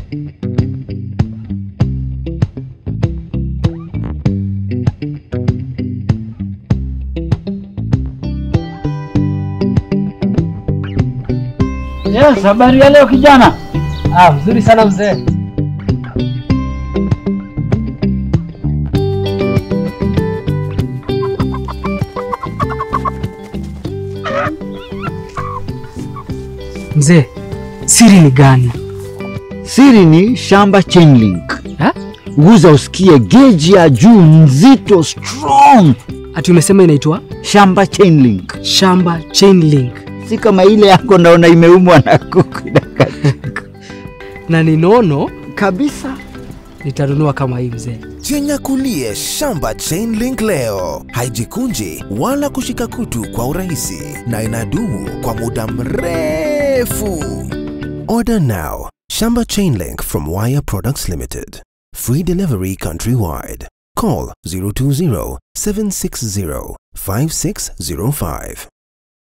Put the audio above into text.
Yes, habari ya leo kijana. Ah, mzuri sana mzee. Mzee, siri ni gani? Siri ni Shamba Chainlink. Ha? Guza usikie geji ya juu nzito strong. Ati umesema inaitwa Shamba Chainlink. Shamba Chain Link Si kama ile yako naona imeumwa na kuku inakatika. na ni nono, Kabisa. nitanunua kama hii mzee. Jinyakulie Shamba Chain Link leo. Haijikunji wala kushika kutu kwa urahisi na inadumu kwa muda mrefu. Order now. Shamba Chain Link from Wire Products Limited. Free delivery countrywide. Call 020 760 5605.